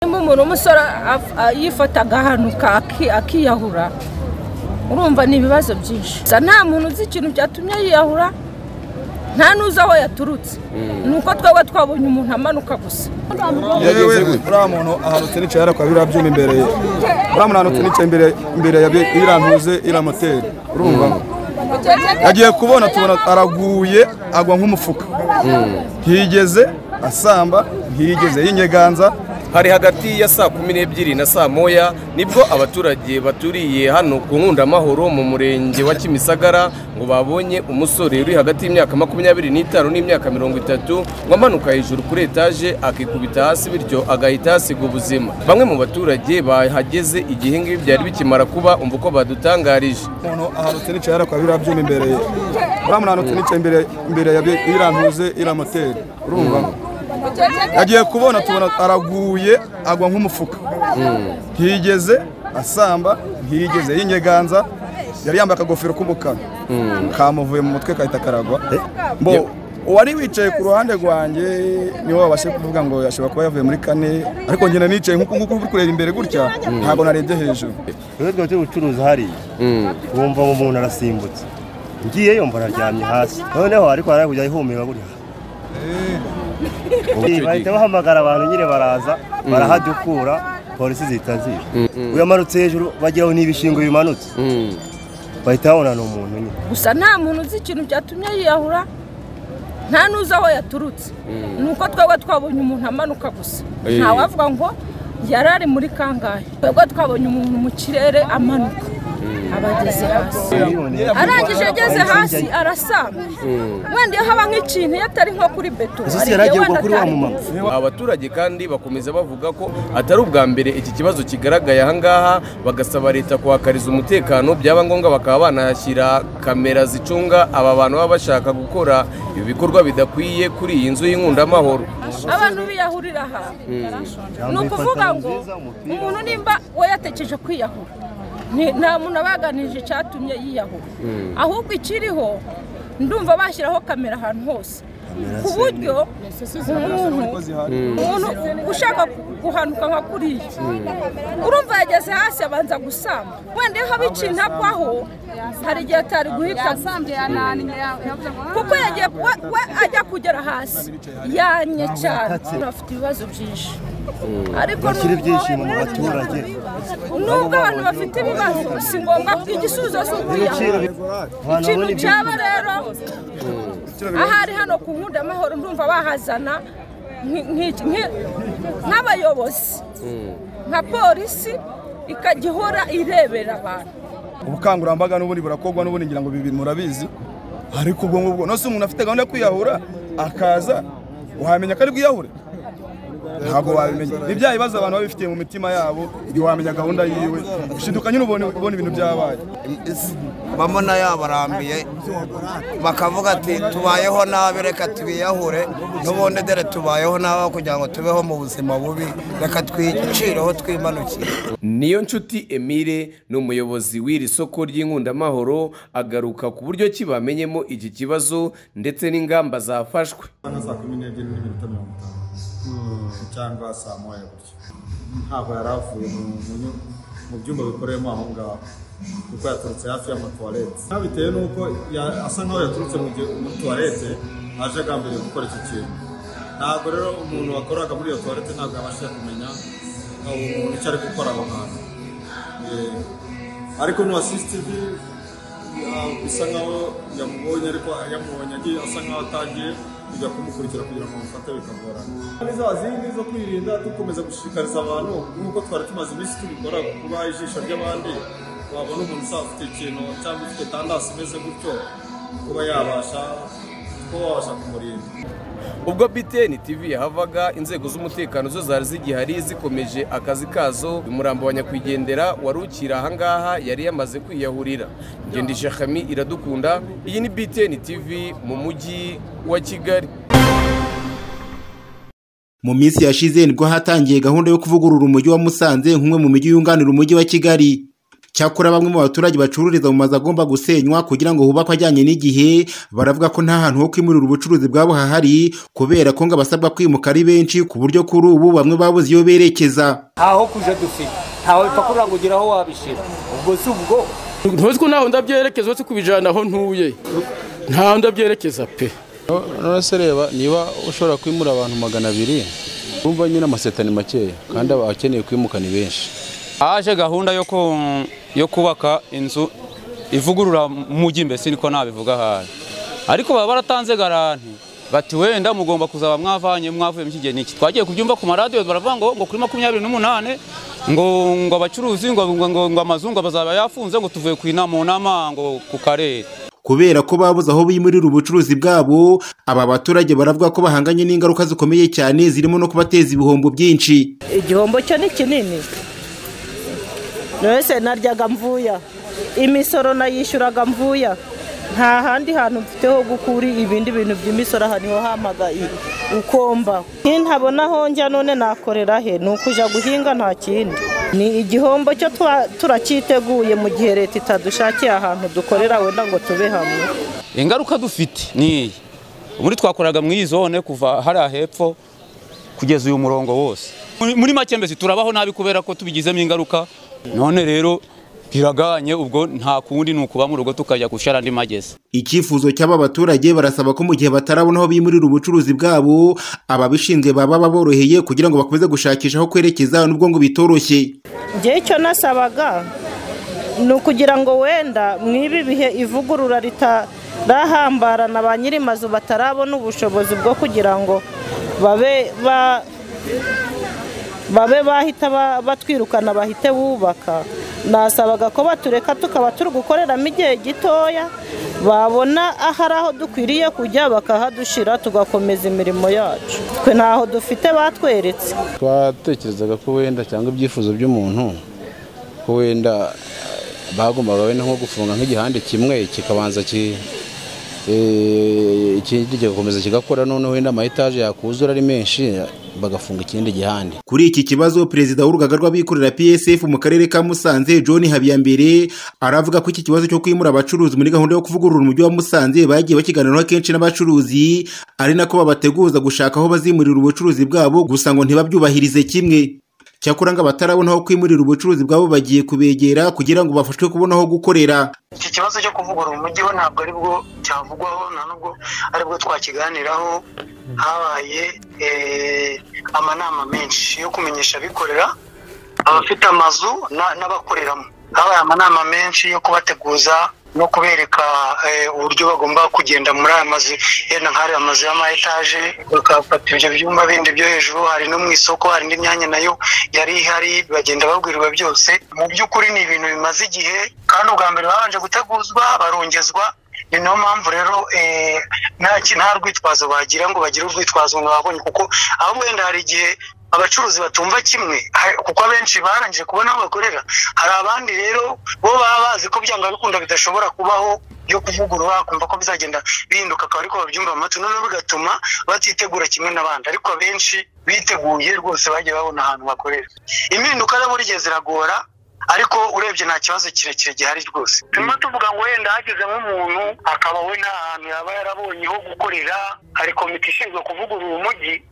umuntu umusore yifata agahantu akiyahura urumva ni ibibazo byinshi gusa nta muntu uzi ikintu cyatumye yiyahura nta n'uzi aho yaturutse ni uko twaba twabonye umuntu amanuka gusa yewe uriya muntu ahanutse n'icaye arakora biriya byuma imbere ye uriya muntu ahanutse n'icaye imbere imbere ya iriya ntuze iriya moteri urumva yagiye kubona tubona araguye agwa nk'umufuka ntiyigeze asamba ntiyigeze y'inyeganza hari hagati ya saa kumi n'ebyiri na saa moya nibwo abaturage baturiye hano ku nkundamahoro mu murenge wa kimisagara ngo babonye umusore uri hagati y'imyaka makumyabiri n'itanu n'imyaka mirongo itatu ngo amanuka hejuru kuri etaje akikubita hasi bityo agahita yasiga ubuzima bamwe mu baturage bahageze igihe ngibi byari bikimara kuba umva uko badutangarije umuntu ahanutse n'icaye arakora biriya byuma imbere ye uriya muntu ahanutse n'icaye imbere imbere ya iriya ntuze iriya moteri urumva yagiye kubona tubona araguye agwa nk'umufuka ntiyigeze asamba ntiyigeze y'inyeganza yari yambaye akagofero k'umukara kamuvuye mu mutwe kahita karagwa mbo uwari wicaye ku ruhande rwanjye niwe wabashe kuvuga ngo yashobora kuba yavuye muri kane ariko ngenda nicaye nk'uku nguku uri kureba imbere gutya ntabwo narebye hejuru rero twaba turi gucuruza hariya wumva ngo umuntu arasimbutse ngiyeyo mbona aryamye hasi noneho ariko hari kujya ihumeka gutya bahita bahamagara abantu nyine baraza barahadukura polisi zihita ziza uyamanutse hejuru bagira ngo ni ibishingo bimanutse bahita babona ni umuntu nyine gusa nta muntu uzi ikintu cyatumye yiyahura nta n'uzi aho yaturutse ni uko twaba twabonye umuntu amanuka gusa ntawavuga ngo yari ari muri kangahe twaba twabonye umuntu mu kirere amanuka abageze hasi arangije ageze hasi arasanga wenda haba nk'ikintu iyo atari nko kuri beto isi yari agiye kugwa kuri wa mumama abaturage kandi bakomeza bavuga ko atari ubwa mbere iki kibazo kigaragaye ahangaha bagasaba leta kuhakariza umutekano byaba ngombwa bakaba banahashyira kamera zicunga aba bantu baba bashaka gukora ibi bikorwa bidakwiye kuri iyi nzu y'inkungamahoro abantu biyahurira aha ni ukuvuga ngo umuntu nimba we yatekereje kwiyahura ni- nta muntu abaganirije icyatumye yiyahura ahubwo ikiriho ndumva bashyiraho kamera ahantu hose ku buryo umuntu umuntu ushaka guhanuka nka kuriya urumva yageze hasi abanza gusamba wenda iyo haba ikintu apfaho hari igihe atari guhita kuko yagiye we- we ajya kugera hasi yanye cyane afite ibibazo byinshi ariko bashyira nubwo ibyishimo mu baturage nubwo abantu bafite ibibazo si ngombwa ko igisubizo si ukwiyahura abantu ikintu babona ibyo cyaba rero ahari hano ku nkunda amahoro ndumva bahazana nki- nki- nki- nk'abayobozi nka polisi ikajya ihora irebera abantu ubukangurambaga n'ubundi burakorwa n'ubundi ngira ngo ibi bintu murabizi ariko ubwo ngubwo nose umuntu afite gahunda yo kwiyahura akaza wamenya ko ari bwiyahure ntabwo wabimenya ni bya bibazo abantu baba bifitiye mu mitima yabo igihe wamenya gahunda yiwe ushiduka nyine ubona ubona ibintu byabaye bamona yabarambiye bakavuga ati tubayeho nabi reka tubiyahure n'ubundi dore tubayeho nabi aho kugira ngo tubeho mu buzima bubi reka twicireho twimanukire niyo nshuti emile ni umuyobozi w'iri soko ry'inkundamahoro agaruka ku buryo ki bamenyemo iki kibazo ndetse n'ingamba zafashwe nka saa kumi n'ebyiri n'iminota mirongo itanu cyangwa saa moya gutyo ntabwo yari avuye mu- mu nyu- mu byumba bikoreyemo aho ngaho kuko yaturutse hafi y'amatuwarete bitewe n'uko ya- asa nkaho yaturutse mu gihe- muri tuwarete aje agambiriye gukora icyo kintu ntabwo rero umuntu wakoraga muri iyo tuwarete ntabwo yabashije kumenya uwo muntu icyo ari gukora aho hantu Eh, ariko n'uwa sisitivi bisa nkaho yamubonye ariko yamubonye agiye asa nkaho atagiye kujya kumukurikira kugira ngo bamufate bikagorana Muri za zindi zo kwirinda dukomeza gushishikariza abantu nk'uko twari tumaze iminsi tubikora kuba ijisho ry'abandi wabona umuntu usaba ufite ikintu cyangwa ufite tandasi imeze gutyo kuba yabasha kuba wabasha kumurinda ubwo btn tv yahavaga inzego z'umutekano zo zari zigihari zikomeje akazi kazo umurambo wa nyakwigendera wari ukiri ahangaha yari yamaze kwiyahurira ngendisha kami iradukunda iyi ni btn tv mu mujyi wa kigali mu minsi yashize nibwo hatangiye gahunda yo kuvugurura umujyi wa musanze nk'umwe mu mijyi yunganira umujyi wa kigali cyakora bamwe mu baturage bacururiza mu mazu agomba gusenywa kugira ngo hubakwe ajyanye n'igihe baravuga ko nta hantu ho kwimurira ubucuruzi bwabo hahari kubera ko ngo abasabwa kwimuka ari benshi ku buryo kuri ubu bamwe babuze iyo berekeza ntaho kujya dufite ntawe bipfa kugira ngo ugere aho wabishyira ubwo si ubwo ntuzi ko ntaho ndabyerekeza uretse kubijyana aho ntuye ntaho ndabyerekeza pe nonese reba niba ushobora kwimura abantu magana abiri wumva nyine amaseta ni makeya kandi abakeneye kwimuka ni benshi haje gahunda yo yo kubaka inzu ivugurura mujyi mbese niko nabivuga ahari ariko baba baratanze garanti bati wenda mugomba kuzaba mwavanye mwavuye mu kigeni iki twagiye kubyumva ku maradiyo baravuga ngo ngo kuri makumyabiri n'umunani ngo ngo abacuruzi ngo ngo ngo amazungu bazaba yafunze ngo tuvuye ku inama mu nama ngo ku karere kubera ko babuze aho bimurira ubucuruzi bwabo aba baturage baravuga ko bahanganye n'ingaruka zikomeye cyane zirimo no kubateza ibihombo byinshi igihombo cyo ni kinini mwese naryaga mvuya imisoro nayishyuraga mvuya nta handi hantu mfite ho gukura ibindi bintu by'imisoro aha niho hamaga ukomba ntabona aho njya none nakorera he ni ukujya guhinga nta kindi ni igihombo cyo turacyiteguye mu gihe leta itadushakiye ahantu dukorera wenda ngo tube hamwe ingaruka dufite ni iyi muri twakoraga muri iyi zone kuva hariya hepfo kugeza uyu murongo wose muri make mbese turabaho nabi kubera ko tubigizemo ingaruka none rero biraganye ubwo nta kundi ni ukuba mu rugo tukajya gushyira andi magezi icyifuzo cy'aba baturage barasaba ko mu gihe batarabona aho bimurira ubucuruzi bwabo ababishinzwe baba baboroheye kugira ngo bakomeze gushakisha aho kwerekeza n'ubwo ngo bitoroshye ngewe icyo nasabaga ni ukugira ngo wenda mw'ibi bihe ivugurura ritahambarana ba nyiri mazu batarabona ubushobozi bwo kugira ngo babe babe bahita batwirukana bahite bubaka nasabaga ko batureka tukaba turi gukoreramo igihe gitoya babona aho ari aho dukwiriye kujya bakahadushira tugakomeza imirimo yacu twe ntaho dufite batweretse twatekerezaga ko wenda cyangwa ibyifuzo by'umuntu ko wenda bagombaga wenda nko gufunga nk'igihande kimwe kikabanza ikindi kigakomeza kigakora noneho wenda amayetaje yakuzura ari menshi bagafunga ikindi gihande kuri iki kibazo perezida w'urugaga rw'abikorera psf mu karere ka musanze john habiyambere aravuga ko iki kibazo cyo kwimura abacuruzi muri gahunda yo kuvugurura umujyi wa musanze bagiye bakiganiraho kenshi n'abacuruzi ari nako babateguza gushaka aho bazimurira ubucuruzi bwabo gusa ngo ntibabyubahirize kimwe cyakora ngo abatarabona aho kwimurira ubucuruzi bwabo bagiye kubegera kugira ngo bafashwe kubona aho gukorera iki kibazo cyo kuvugurura umujyi we ntabwo ari bwo cyavugwaho nta nubwo ari bwo twakiganiraho habaye amanama menshi yo kumenyesha abikorera abafite amazu n'abakoreramo habaye amanama menshi yo kubateguza no kubereka uburyo bagomba kugenda muri aya mazu yenda nk'ari amazu y'amayetaje bakafata ibyo byumba bindi byo hejuru hari no mu isoko hari indi myanya nayo yari ihari bagenda babwirirwa byose mu by'ukuri ni ibintu bimaze igihe kandi ubwa mbere babanje guteguzwa barongezwa ni niyo mpamvu rero nta rwitwazo bagira ngo bagire urwitwazo ngo babonye kuko ahubwo wenda hari igihe abacuruzi batumva kimwe kuko abenshi barangije kubona aho bakorera hari abandi rero bo baba bazi ko byanga bikunda bidashobora kubaho byo kuvugurura bakumva ko bizagenda bihinduka akaba ariko babyumva mu matwi noneho bigatuma batitegura kimwe n'abandi ariko abenshi biteguye rwose bagiye babona ahantu bakorera impinduka rero burigihe ziragora ariko urebye nta kibazo kirekire gihari rwose turimo tuvuga ngo wenda hageze nk'umuntu akaba we nta hantu yaba yarabonye ho gukorera hari komite ishinzwe kuvugurura umujyi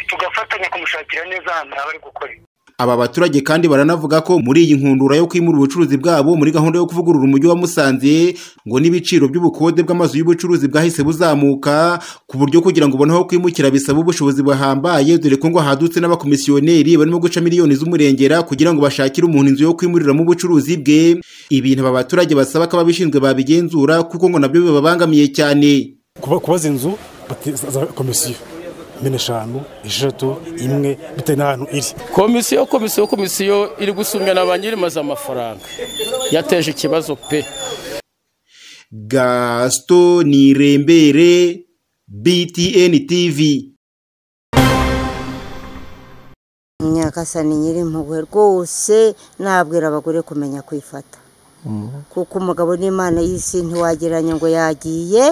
tugafatanya kumushakira neza ahantu haba ari gukorera aba baturage kandi baranavuga ko muri iyi nkundura yo kwimura ubucuruzi bwabo muri gahunda yo kuvugurura umujyi wa Musanze ngo n'ibiciro by'ubukode bw'amazu y'ubucuruzi bwahise buzamuka ku buryo kugira ngo ubone aho kwimukira bisaba ubushobozi buhambaye dore ko ngo hadutse n'abakomisiyoneri barimo guca miliyoni z'umurengera kugira ngo bashakire umuntu inzu yo kwimuriramo ubucuruzi bwe ibintu aba baturage basaba ko ababishinzwe babigenzura kuko ngo nabyo bibabangamiye cyane kubaza inzu za komisiyo mine eshanu eshatu imwe bitewe n'ahantu iri komisiyo komisiyo komisiyo iri gusumwa na ba nyirimaza amafaranga yateje ikibazo pe gasito ni irembere btn tv nyakasani nyiri impuhwe rwose nabwira abagore kumenya kwifata kuko umugabo n'imana y'isi ntiwageranya ngo yagiye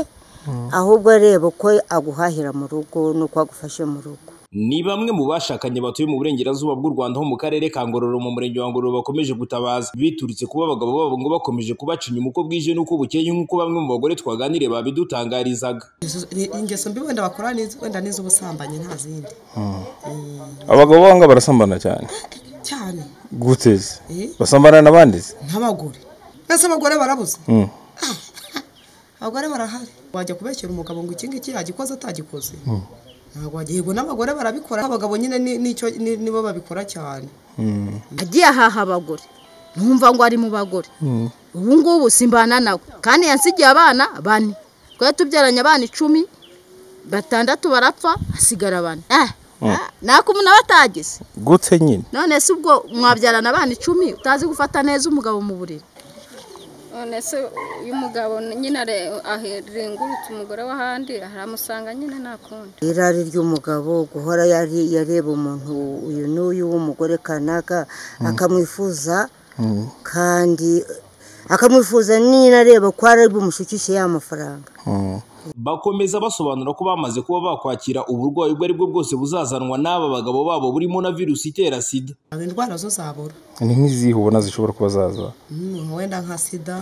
ahubwo areba uko aguhahira mu rugo n'uko agufashe mu rugo ni bamwe mu bashakanye batuye mu burengerazuba bw'u Rwanda ho mu karere ka Ngororero mu murenge wa Ngororero bakomeje gutabaza biturutse kuba abagabo babo ngo bakomeje kubaca inyuma uko bwije n'uko bukeye nk'uko bamwe mu bagore twaganiriye babidutangarizaga ingeso mbi wenda bakora ni iz- wenda n'iz'ubusambanyi nta zindi abagabo banga barasambana cyane cyane guteze Eh? basambana n'abandi se? nk'abagore mbese abagore barabuze Mm. abagore barahari wajya kubeshyira umugabo ngo iki ngiki yagikoze atagikoze Mm. ntabwo wajya yego n'abagore barabikora abagabo nyine ni- nicyo ni- nibo babikora cyane Mm. agiye ahaha abagore ntumva ngo ari mu bagore Mm. ubu ngubu simbana nawe kandi yansigiye abana bane twari tubyaranye abana icumi batandatu barapfa hasigara bane Eh, Mm. nako umuntu aba atagize gute nyine none se ubwo mwabyarana abana icumi utazi gufata neza umugabo mu buriri none se uyu mugabo nyine are- arengurutse umugore w'ahandi aramusanga nyine nta kundi irari ry'umugabo guhora yari- yareba umuntu uyu n'uyu w'umugore kanaka akamwifuza Mm. kandi akamwifuza n'inareba ko ari bumushukishe ya mafaranga bakomeza basobanura ko bamaze kuba bakwakira uburwayi ubwo ari bwo bwose buzazanwa n'aba bagabo babo burimo na virusi itera sida indwara zo zabura ni nk'izihe ubona zishobora kuba zaza Mm, wenda nka sida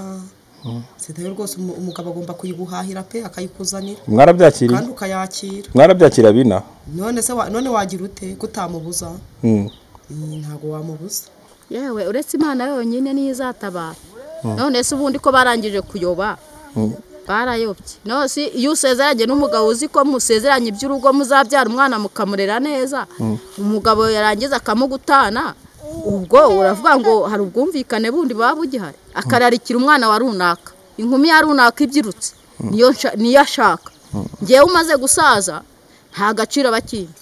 Mm. sida yo rwose umu- umugabo agomba kuyiguhahira pe akayikuzanira Mwarabyakiriye? kandi ukayakira mwarabyakira bina none se wa- none wagira ute kutamubuza Mm. Mm, ntabwo wamubuza yewe uretse imana yonyine niyo izatabara Mm. none se ubundi ko barangije kuyoba Mm. barayobye no si iyo usezeranye n'umugabo uzi ko musezeranye iby'urugo muzabyara umwana mukamurera neza Mm. umugabo yarangiza akamugutana ubwo uravuga ngo hari ubwumvikane bundi buba bugihari akararikira umwana wa runaka inkumi ya runaka ibyirutse niyo nsha- niyo ashaka ngewe umaze gusaza nta gaciro abakindi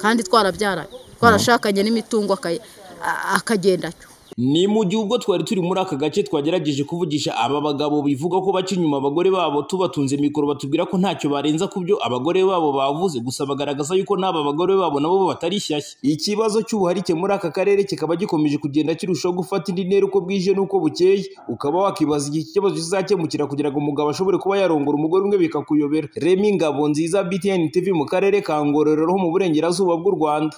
kandi twarabyaranye twarashakanye n'imitungo aka- a- akagenda atyo ni mu gihe ubwo twari turi muri aka gace twagerageje kuvugisha aba bagabo bivuga ko baca inyuma abagore babo tubatunze mikoro batubwira ko ntacyo barenza ku byo abagore babo bavuze gusa bagaragaza yuko n'aba bagore babo nabo batari shyashya ikibazo cy'ubuharike muri aka karere kikaba gikomeje kugenda kirushaho gufata indi ntera uko bwije n'uko bukeye ukaba wakibaza igihe iki kibazo kizakemukira kugira ngo umugabo ashobore kuba yarongora umugore umwe bikakuyobera remi ngabo nziza btn tv mu karere ka ngororero ho mu burengerazuba bw'u rwanda